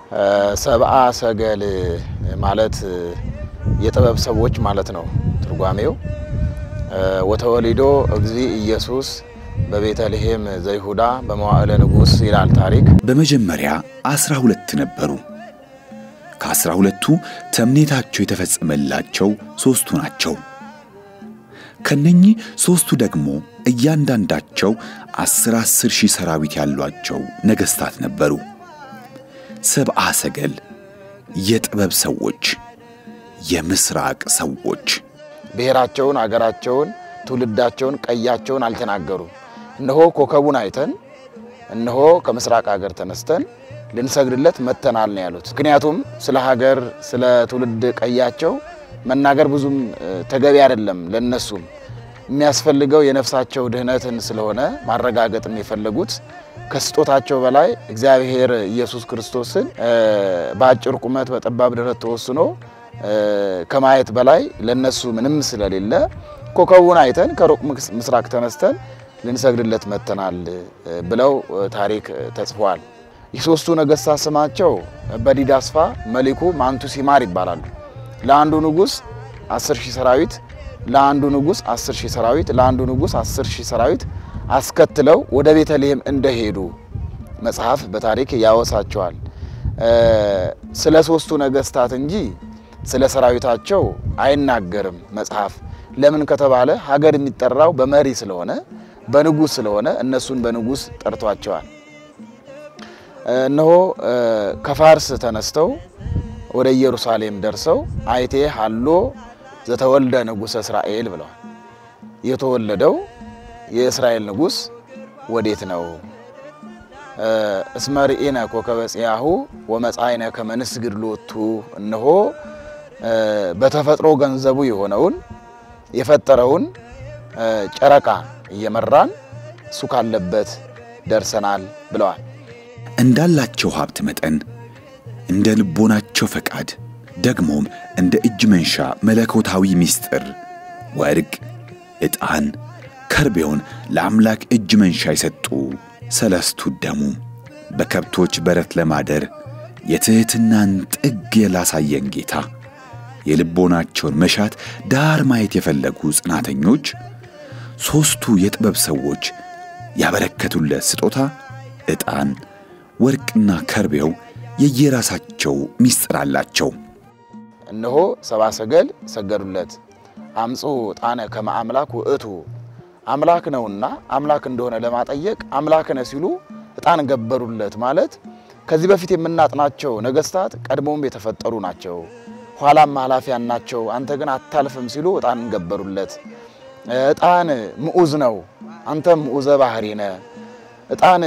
ሰብአ ሰገል ማለት የጥበብ ሰዎች ማለት ነው ትርጓሜው። ወተወሊዶ እግዚ ኢየሱስ በቤተልሔም ዘይሁዳ በመዋዕለ ንጉሥ ይላል ታሪክ። በመጀመሪያ አስራ ሁለት ነበሩ። ከአስራ ሁለቱ ተምኔታቸው የተፈጸመላቸው ሦስቱ ናቸው። ከነኚህ ሦስቱ ደግሞ እያንዳንዳቸው አስር አስር ሺህ ሰራዊት ያሏቸው ነገሥታት ነበሩ። ሰብአ ሰገል የጥበብ ሰዎች፣ የምስራቅ ሰዎች ብሔራቸውን፣ አገራቸውን፣ ትውልዳቸውን፣ ቀያቸውን አልተናገሩም። እነሆ ኮከቡን አይተን እነሆ ከምስራቅ ሀገር ተነስተን ልንሰግድለት መጥተናል ነው ያሉት። ምክንያቱም ስለ ሀገር ስለ ትውልድ ቀያቸው መናገር ብዙም ተገቢ አይደለም። ለነሱም የሚያስፈልገው የነፍሳቸው ድህነትን ስለሆነ ማረጋገጥም የፈለጉት ከስጦታቸው በላይ እግዚአብሔር ኢየሱስ ክርስቶስን በአጭር ቁመት በጠባብ ደረት ተወስኖ ከማየት በላይ ለነሱ ምንም ስለሌለ ኮከቡን አይተን ከሩቅ ምስራቅ ተነስተን ልንሰግድለት መጥተናል ብለው ታሪክ ተጽፏል። የሶስቱ ነገሥታት ስማቸው በዲዳስፋ፣ መሊኩ፣ ማንቱ ሲማር ይባላሉ። ለአንዱ ንጉሥ አስር ሺህ ሰራዊት ለአንዱ ንጉሥ አስር ሺህ ሰራዊት ለአንዱ ንጉሥ አስር ሺህ ሰራዊት አስከትለው ወደ ቤተልሔም እንደሄዱ መጽሐፍ በታሪክ ያወሳቸዋል። ስለ ሶስቱ ነገሥታት እንጂ ስለ ሰራዊታቸው አይናገርም መጽሐፍ። ለምን ከተባለ ሀገር የሚጠራው በመሪ ስለሆነ በንጉሥ ስለሆነ እነሱን በንጉሥ ጠርቷቸዋል። እነሆ ከፋርስ ተነስተው ወደ ኢየሩሳሌም ደርሰው አይቴ ሀሎ ዘተወልደ ንጉሠ እስራኤል ብለዋል። የተወለደው የእስራኤል ንጉሥ ወዴት ነው? እስመ ርኢነ ኮከበ ጽያሁ ወመጻእነ ከመ ንስግድ ሎቱ። እነሆ በተፈጥሮ ገንዘቡ የሆነውን የፈጠረውን ጨረቃ እየመራን እሱ ካለበት ደርሰናል ብለዋል። እንዳላቸው ሀብት መጠን እንደ ልቦናቸው ፈቃድ ደግሞም እንደ እጅ መንሻ መለኮታዊ ምስጢር ወርቅ፣ ዕጣን፣ ከርቤውን ለአምላክ እጅ መንሻ የሰጡ ሰለስቱ ደሙ በከብቶች በረት ለማደር የትሕትናን ጥግ ላሳየን ጌታ የልቦናቸውን መሻት ዳር ማየት የፈለጉ ጽናተኞች ሦስቱ የጥበብ ሰዎች ያበረከቱለት ስጦታ ዕጣን፣ ወርቅና ከርቤው የየራሳቸው ምስጢር አላቸው። እነሆ ሰብአ ሰገል ሰገዱለት። አምፁ ዕጣነ ከመ አምላክ ውእቱ አምላክ ነውና አምላክ እንደሆነ ለማጠየቅ አምላክ ነህ ሲሉ ዕጣን ገበሩለት። ማለት ከዚህ በፊት የምናጥናቸው ነገሥታት ቀድሞም የተፈጠሩ ናቸው፣ ኋላም ኃላፊያን ናቸው። አንተ ግን አታልፍም ሲሉ ዕጣን ገበሩለት። ዕጣን ምዑዝ ነው፣ አንተም ምዑዘ ባህሪ ነህ። ዕጣን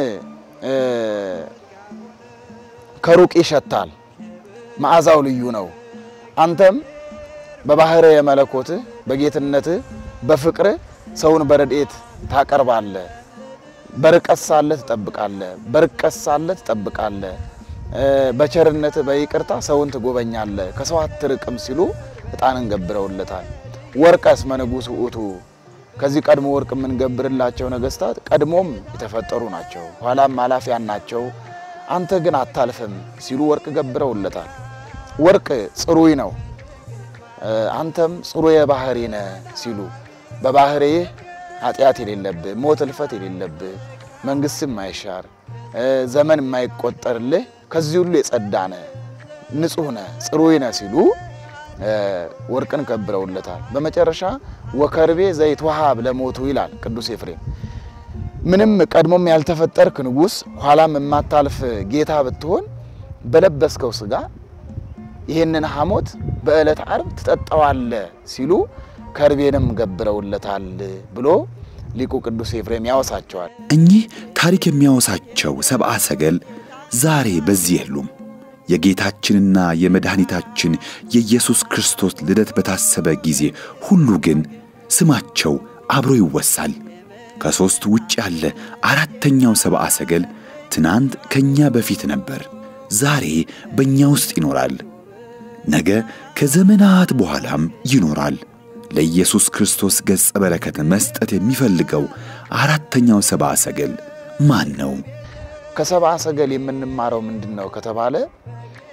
ከሩቅ ይሸታል፣ መዓዛው ልዩ ነው። አንተም በባህረ የመለኮትህ በጌትነትህ በፍቅርህ ሰውን በረድኤት ታቀርባለህ። በርቀት ሳለ ትጠብቃለህ፣ በርቀት ሳለ ትጠብቃለህ። በቸርነትህ በይቅርታ ሰውን ትጎበኛለህ፣ ከሰው አትርቅም ሲሉ ዕጣንን ገብረውለታል። ወርቀ እስመ ንጉሥ ውእቱ ከዚህ ቀድሞ ወርቅ የምንገብርላቸው ነገሥታት ቀድሞም የተፈጠሩ ናቸው፣ ኋላም ኃላፊያን ናቸው። አንተ ግን አታልፍም ሲሉ ወርቅ ገብረውለታል። ወርቅ ጽሩይ ነው፣ አንተም ጽሩየ ባህሪ ነህ ሲሉ በባህሪህ ኃጢአት የሌለብህ ሞት እልፈት የሌለብህ መንግሥት የማይሻር ዘመን የማይቆጠርልህ ከዚህ ሁሉ የጸዳ ነህ፣ ንጹሕ ነህ፣ ጽሩይ ነህ ሲሉ ወርቅን ከብረውለታል። በመጨረሻ ወከርቤ ዘይትወሃብ ለሞቱ ይላል ቅዱስ ኤፍሬም። ምንም ቀድሞም ያልተፈጠርክ ንጉሥ ኋላም የማታልፍ ጌታ ብትሆን በለበስከው ሥጋ ይህንን ሐሞት በዕለተ ዓርብ ትጠጣዋለህ ሲሉ ከርቤንም ገብረውለታል ብሎ ሊቁ ቅዱስ ኤፍሬም ያወሳቸዋል። እኚህ ታሪክ የሚያወሳቸው ሰብአ ሰገል ዛሬ በዚህ የሉም። የጌታችንና የመድኃኒታችን የኢየሱስ ክርስቶስ ልደት በታሰበ ጊዜ ሁሉ ግን ስማቸው አብሮ ይወሳል። ከሦስት ውጭ ያለ አራተኛው ሰብአ ሰገል ትናንት ከእኛ በፊት ነበር፣ ዛሬ በእኛ ውስጥ ይኖራል፣ ነገ ከዘመናት በኋላም ይኖራል። ለኢየሱስ ክርስቶስ ገጸ በረከት መስጠት የሚፈልገው አራተኛው ሰብአ ሰገል ማን ነው? ከሰብአ ሰገል የምንማረው ምንድን ነው ከተባለ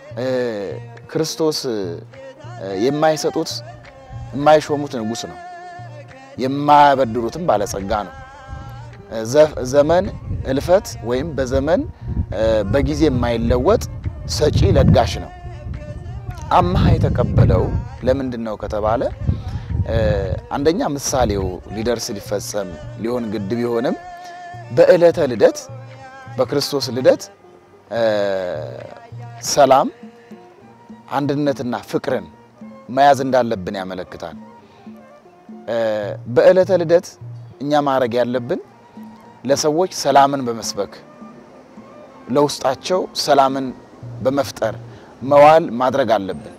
ክርስቶስ የማይሰጡት የማይሾሙት ንጉሥ ነው። የማያበድሩትም ባለጸጋ ነው። ዘመን እልፈት ወይም በዘመን በጊዜ የማይለወጥ ሰጪ ለጋሽ ነው። አምሃ የተቀበለው ለምንድን ነው ከተባለ አንደኛ ምሳሌው ሊደርስ ሊፈጸም ሊሆን ግድ ቢሆንም በዕለተ ልደት በክርስቶስ ልደት ሰላም፣ አንድነትና ፍቅርን መያዝ እንዳለብን ያመለክታል። በዕለተ ልደት እኛ ማድረግ ያለብን ለሰዎች ሰላምን በመስበክ ለውስጣቸው ሰላምን በመፍጠር መዋል ማድረግ አለብን።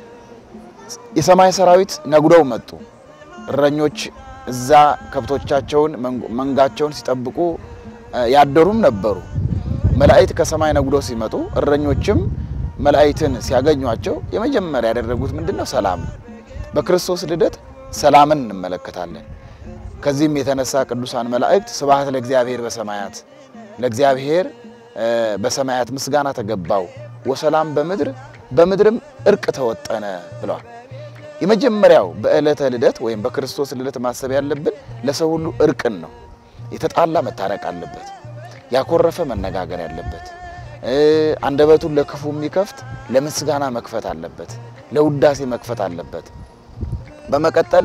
የሰማይ ሰራዊት ነጉደው መጡ። እረኞች እዛ ከብቶቻቸውን መንጋቸውን ሲጠብቁ ያደሩም ነበሩ። መላእክት ከሰማይ ነጉደው ሲመጡ እረኞችም መላእክትን ሲያገኟቸው የመጀመሪያ ያደረጉት ምንድን ነው? ሰላም ነው። በክርስቶስ ልደት ሰላምን እንመለከታለን። ከዚህም የተነሳ ቅዱሳን መላእክት ስብሐት ለእግዚአብሔር በሰማያት ለእግዚአብሔር በሰማያት ምስጋና ተገባው ወሰላም በምድር በምድርም እርቅ ተወጠነ ብለዋል። የመጀመሪያው በዕለተ ልደት ወይም በክርስቶስ ልደት ማሰብ ያለብን ለሰው ሁሉ እርቅን ነው። የተጣላ መታረቅ አለበት። ያኮረፈ መነጋገር ያለበት፣ አንደበቱን ለክፉ የሚከፍት ለምስጋና መክፈት አለበት፣ ለውዳሴ መክፈት አለበት። በመቀጠል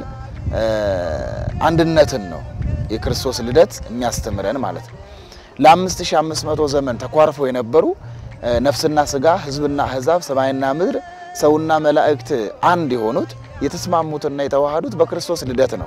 አንድነትን ነው የክርስቶስ ልደት የሚያስተምረን ማለት ነው። ለ5500 ዘመን ተኳርፈው የነበሩ ነፍስና ስጋ፣ ሕዝብና አሕዛብ፣ ሰማይና ምድር፣ ሰውና መላእክት አንድ የሆኑት የተስማሙትና የተዋሃዱት በክርስቶስ ልደት ነው።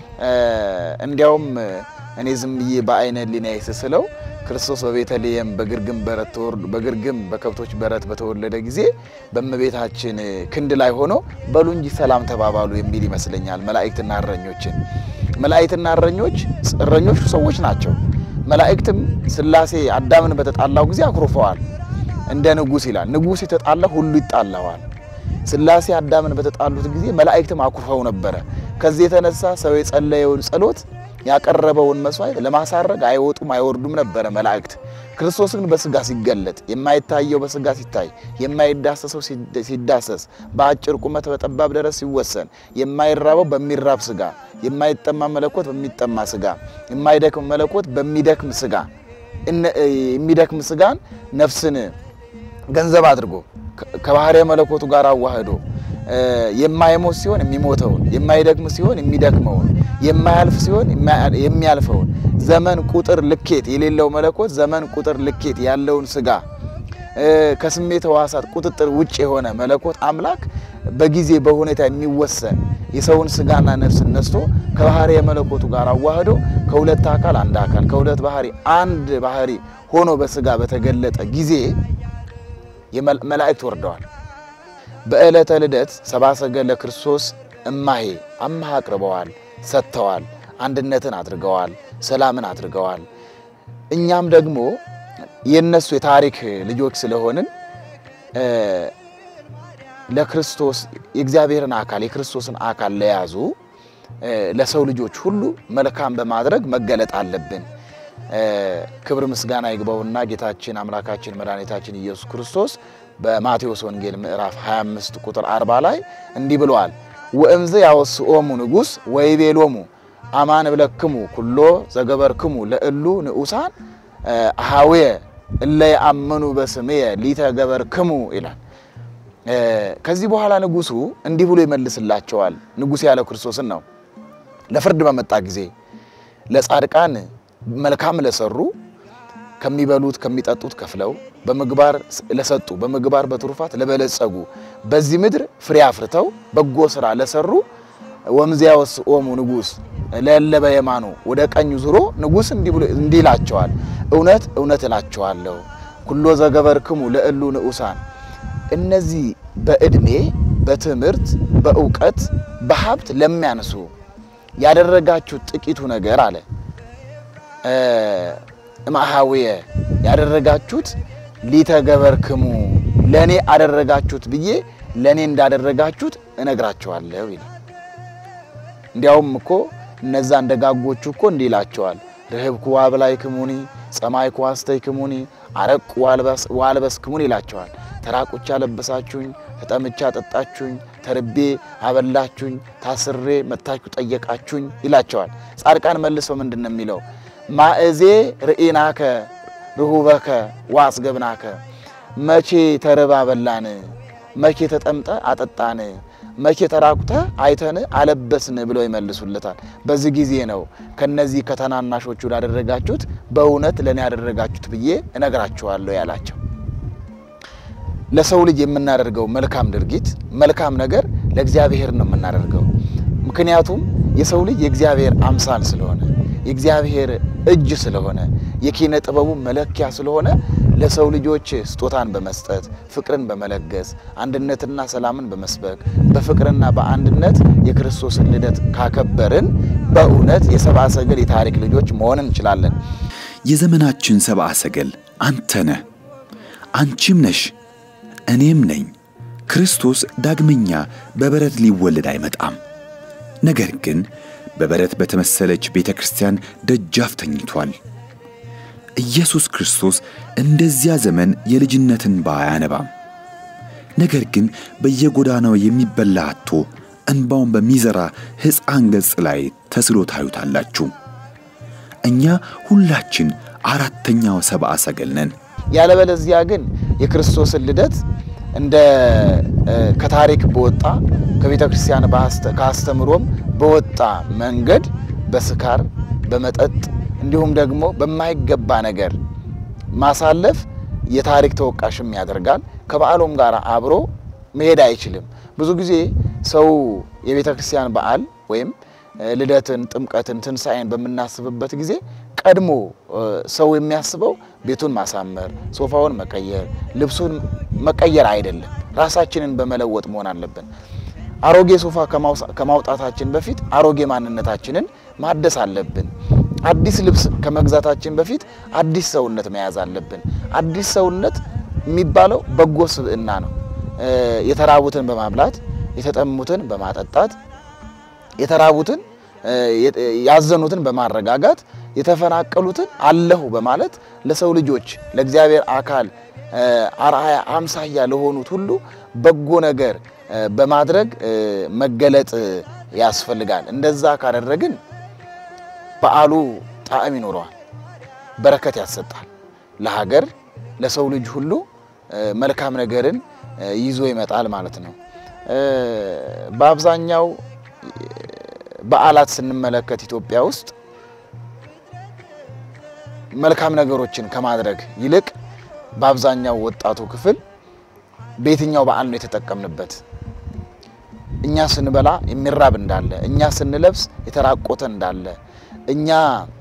እንዲያውም እኔ ዝም ብዬ በአይነ ሕሊናዬ ስስለው ክርስቶስ በቤተልሔም በግርግም በረት ተወርዶ በግርግም በከብቶች በረት በተወለደ ጊዜ በእመቤታችን ክንድ ላይ ሆኖ በሉ እንጂ ሰላም ተባባሉ የሚል ይመስለኛል። መላእክትና እረኞችን መላእክትና እረኞች እረኞቹ ሰዎች ናቸው። መላእክትም ሥላሴ አዳምን በተጣላው ጊዜ አኩርፈዋል። እንደ ንጉሥ ይላል። ንጉሥ የተጣላ ሁሉ ይጣላዋል። ሥላሴ አዳምን በተጣሉት ጊዜ መላእክትም አኩርፈው ነበረ። ከዚህ የተነሳ ሰው የጸለየውን ጸሎት ያቀረበውን መስዋዕት ለማሳረግ አይወጡም አይወርዱም ነበረ መላእክት። ክርስቶስ ግን በስጋ ሲገለጥ የማይታየው በስጋ ሲታይ፣ የማይዳሰሰው ሲዳሰስ፣ በአጭር ቁመት በጠባብ ደረት ሲወሰን፣ የማይራበው በሚራብ ስጋ፣ የማይጠማ መለኮት በሚጠማ ስጋ፣ የማይደክም መለኮት በሚደክም ስጋ፣ የሚደክም ስጋን ነፍስን ገንዘብ አድርጎ ከባህርየ መለኮቱ ጋር አዋህዶ የማይሞት ሲሆን የሚሞተውን የማይደክም ሲሆን የሚደክመውን የማያልፍ ሲሆን የሚያልፈውን ዘመን ቁጥር ልኬት የሌለው መለኮት ዘመን ቁጥር ልኬት ያለውን ስጋ ከስሜት ሕዋሳት ቁጥጥር ውጭ የሆነ መለኮት አምላክ በጊዜ በሁኔታ የሚወሰን የሰውን ስጋና ነፍስ ነስቶ ከባህርየ መለኮቱ ጋር አዋህዶ ከሁለት አካል አንድ አካል ከሁለት ባህሪ አንድ ባህሪ ሆኖ በስጋ በተገለጠ ጊዜ መላእክት ወርደዋል። በዕለተ ልደት ሰብአ ሰገል ለክርስቶስ እማሄ አምሃ አቅርበዋል፣ ሰጥተዋል፣ አንድነትን አድርገዋል፣ ሰላምን አድርገዋል። እኛም ደግሞ የነሱ የታሪክ ልጆች ስለሆንን ለክርስቶስ የእግዚአብሔርን አካል የክርስቶስን አካል ለያዙ ለሰው ልጆች ሁሉ መልካም በማድረግ መገለጥ አለብን። ክብር ምስጋና ይግባውና ጌታችን አምላካችን መድኃኒታችን ኢየሱስ ክርስቶስ በማቴዎስ ወንጌል ምዕራፍ 25 ቁጥር 40 ላይ እንዲህ ብለዋል። ወእምዝ ያወስኦሙ ንጉሥ ወይቤሎሙ አማን ብለክሙ ኩሎ ዘገበርክሙ ለእሉ ንዑሳን አሃውየ እለ የአመኑ በስምየ ሊተገበርክሙ ይላል። ከዚህ በኋላ ንጉሡ እንዲህ ብሎ ይመልስላቸዋል። ንጉሥ ያለ ክርስቶስን ነው። ለፍርድ በመጣ ጊዜ ለጻድቃን መልካም ለሰሩ ከሚበሉት ከሚጠጡት ከፍለው በምግባር ለሰጡ በምግባር በትሩፋት ለበለጸጉ በዚህ ምድር ፍሬ አፍርተው በጎ ስራ ለሰሩ ወምዚያ ወስኦሙ ንጉሥ ለእለ በየማኑ ወደ ቀኙ ዙሮ ንጉሥ እንዲህ ይላቸዋል፣ እውነት እውነት እላቸዋለሁ ኩሎ ዘገበርክሙ ለእሉ ንዑሳን እነዚህ በዕድሜ በትምህርት በእውቀት በሀብት ለሚያንሱ ያደረጋችሁት ጥቂቱ ነገር አለ እምአሃውየ ያደረጋችሁት ሊተገበርክሙ ለእኔ አደረጋችሁት ብዬ ለእኔ እንዳደረጋችሁት እነግራቸዋለሁ ይላል። እንዲያውም እኮ እነዛ እንደ ጋጎቹ እኮ እንዲህ ይላቸዋል ርህብኩ አብላይክሙኒ ጸማይኩ አስተይክሙኒ አረቁ ዋልበስክሙኒ ይላቸዋል። ተራቁቻ አለበሳችሁኝ፣ ተጠምቻ አጠጣችሁኝ፣ ተርቤ አበላችሁኝ፣ ታስሬ መጥታችሁ ጠየቃችሁኝ ይላቸዋል። ጻድቃን መልሰው ምንድን ነው የሚለው? ማእዜ ርኢናከ ርሁበከ ወአስገብናከ መቼ ተርባ በላን፣ መቼ ተጠምጠ አጠጣን፣ መቼ ተራቁተ አይተን አለበስን ብለው ይመልሱለታል። በዚህ ጊዜ ነው ከነዚህ ከተናናሾቹ ላደረጋችሁት በእውነት ለእኔ ያደረጋችሁት ብዬ እነግራችኋለሁ ያላቸው። ለሰው ልጅ የምናደርገው መልካም ድርጊት መልካም ነገር ለእግዚአብሔር ነው የምናደርገው። ምክንያቱም የሰው ልጅ የእግዚአብሔር አምሳል ስለሆነ የእግዚአብሔር እጅ ስለሆነ የኪነ ጥበቡ መለኪያ ስለሆነ ለሰው ልጆች ስጦታን በመስጠት ፍቅርን በመለገስ አንድነትና ሰላምን በመስበክ በፍቅርና በአንድነት የክርስቶስን ልደት ካከበርን በእውነት የሰብአ ሰገል የታሪክ ልጆች መሆን እንችላለን። የዘመናችን ሰብአ ሰገል አንተ ነህ፣ አንቺም ነሽ፣ እኔም ነኝ። ክርስቶስ ዳግመኛ በበረት ሊወለድ አይመጣም። ነገር ግን በበረት በተመሰለች ቤተ ክርስቲያን ደጃፍ ተኝቷል። ኢየሱስ ክርስቶስ እንደዚያ ዘመን የልጅነትን እንባ አያነባም። ነገር ግን በየጎዳናው የሚበላ አጥቶ እንባውን በሚዘራ ሕፃን ገጽ ላይ ተስሎ ታዩታላችሁ። እኛ ሁላችን አራተኛው ሰብአ ሰገል ነን። ያለበለዚያ ግን የክርስቶስን ልደት እንደ ከታሪክ በወጣ ከቤተ ክርስቲያን ከአስተምሮም በወጣ መንገድ በስካር በመጠጥ እንዲሁም ደግሞ በማይገባ ነገር ማሳለፍ የታሪክ ተወቃሽም ያደርጋል። ከበዓሉም ጋር አብሮ መሄድ አይችልም። ብዙ ጊዜ ሰው የቤተ ክርስቲያን በዓል ወይም ልደትን፣ ጥምቀትን፣ ትንሣኤን በምናስብበት ጊዜ ቀድሞ ሰው የሚያስበው ቤቱን ማሳመር፣ ሶፋውን መቀየር፣ ልብሱን መቀየር አይደለም። ራሳችንን በመለወጥ መሆን አለብን። አሮጌ ሶፋ ከማውጣታችን በፊት አሮጌ ማንነታችንን ማደስ አለብን። አዲስ ልብስ ከመግዛታችን በፊት አዲስ ሰውነት መያዝ አለብን። አዲስ ሰውነት የሚባለው በጎ ስብዕና ነው። የተራቡትን በማብላት የተጠሙትን በማጠጣት የተራቡትን ያዘኑትን በማረጋጋት የተፈናቀሉትን አለሁ በማለት ለሰው ልጆች ለእግዚአብሔር አካል አርአያ አምሳያ ለሆኑት ሁሉ በጎ ነገር በማድረግ መገለጥ ያስፈልጋል። እንደዛ ካደረግን በዓሉ ጣዕም ይኖረዋል፣ በረከት ያሰጣል። ለሀገር ለሰው ልጅ ሁሉ መልካም ነገርን ይዞ ይመጣል ማለት ነው። በአብዛኛው በዓላት ስንመለከት ኢትዮጵያ ውስጥ መልካም ነገሮችን ከማድረግ ይልቅ በአብዛኛው ወጣቱ ክፍል በየትኛው በዓል ነው የተጠቀምንበት? እኛ ስንበላ የሚራብ እንዳለ፣ እኛ ስንለብስ የተራቆተ እንዳለ፣ እኛ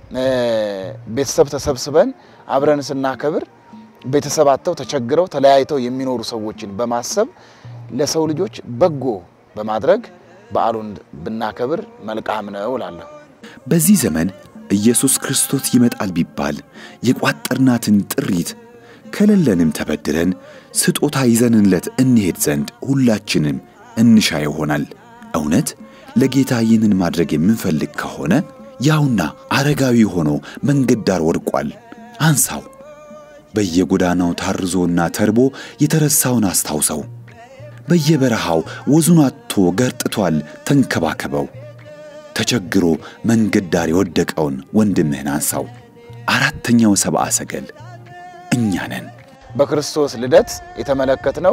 ቤተሰብ ተሰብስበን አብረን ስናከብር ቤተሰብ አጥተው ተቸግረው ተለያይተው የሚኖሩ ሰዎችን በማሰብ ለሰው ልጆች በጎ በማድረግ በዓሉን ብናከብር መልካም ነው እላለሁ። በዚህ ዘመን ኢየሱስ ክርስቶስ ይመጣል ቢባል የቋጠርናትን ጥሪት ከሌለንም ተበድረን ስጦታ ይዘንለት እንሄድ ዘንድ ሁላችንም እንሻ ይሆናል። እውነት ለጌታ ይህንን ማድረግ የምንፈልግ ከሆነ ያውና አረጋዊ ሆኖ መንገድ ዳር ወድቋል፣ አንሳው። በየጎዳናው ታርዞና ተርቦ የተረሳውን አስታውሰው። በየበረሃው ወዙን አጥቶ ገርጥቷል፣ ተንከባከበው። ተቸግሮ መንገድ ዳር የወደቀውን ወንድምህን አንሳው። አራተኛው ሰብአ ሰገል እኛ ነን። በክርስቶስ ልደት የተመለከትነው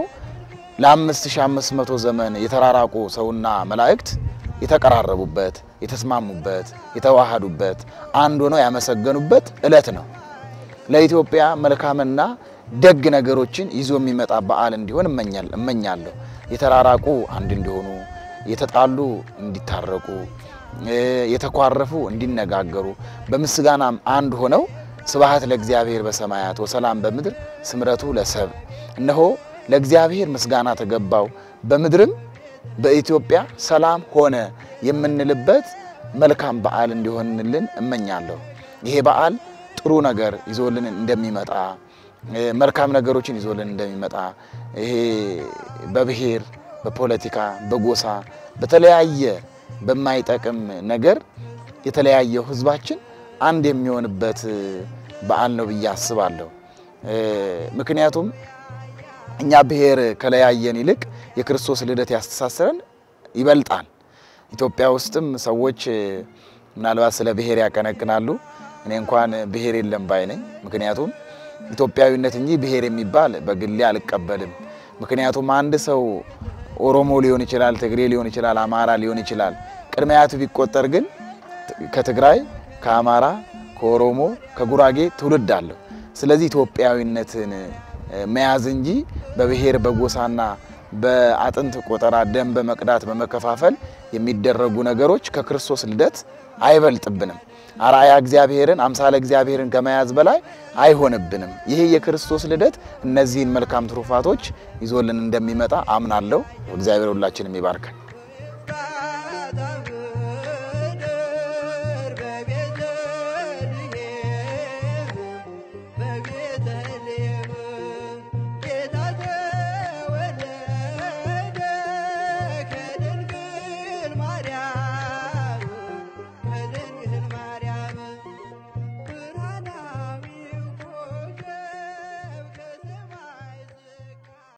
ለ5500 ዘመን የተራራቁ ሰውና መላእክት የተቀራረቡበት፣ የተስማሙበት፣ የተዋሃዱበት፣ አንድ ሆነው ያመሰገኑበት ዕለት ነው። ለኢትዮጵያ መልካምና ደግ ነገሮችን ይዞ የሚመጣ በዓል እንዲሆን እመኛለሁ። የተራራቁ አንድ እንዲሆኑ፣ የተጣሉ እንዲታረቁ፣ የተኳረፉ እንዲነጋገሩ፣ በምስጋናም አንድ ሆነው ስብሐት ለእግዚአብሔር በሰማያት ወሰላም በምድር ስምረቱ ለሰብ እነሆ ለእግዚአብሔር ምስጋና ተገባው በምድርም በኢትዮጵያ ሰላም ሆነ የምንልበት መልካም በዓል እንዲሆንልን እመኛለሁ። ይሄ በዓል ጥሩ ነገር ይዞልን እንደሚመጣ መልካም ነገሮችን ይዞልን እንደሚመጣ ይሄ በብሔር፣ በፖለቲካ፣ በጎሳ በተለያየ በማይጠቅም ነገር የተለያየው ሕዝባችን አንድ የሚሆንበት በዓል ነው ብዬ አስባለሁ። ምክንያቱም እኛ ብሔር ከለያየን ይልቅ የክርስቶስ ልደት ያስተሳስረን ይበልጣል። ኢትዮጵያ ውስጥም ሰዎች ምናልባት ስለ ብሔር ያቀነቅናሉ። እኔ እንኳን ብሔር የለም ባይ ነኝ። ምክንያቱም ኢትዮጵያዊነት እንጂ ብሔር የሚባል በግሌ አልቀበልም። ምክንያቱም አንድ ሰው ኦሮሞ ሊሆን ይችላል፣ ትግሬ ሊሆን ይችላል፣ አማራ ሊሆን ይችላል። ቅድመ አያቱ ቢቆጠር ግን ከትግራይ፣ ከአማራ፣ ከኦሮሞ፣ ከጉራጌ ትውልድ አለው። ስለዚህ ኢትዮጵያዊነትን መያዝ እንጂ በብሔር በጎሳና በአጥንት ቆጠራ ደም በመቅዳት በመከፋፈል የሚደረጉ ነገሮች ከክርስቶስ ልደት አይበልጥብንም። አርአያ እግዚአብሔርን አምሳለ እግዚአብሔርን ከመያዝ በላይ አይሆንብንም። ይሄ የክርስቶስ ልደት እነዚህን መልካም ትሩፋቶች ይዞልን እንደሚመጣ አምናለሁ። እግዚአብሔር ሁላችንም ይባርከን።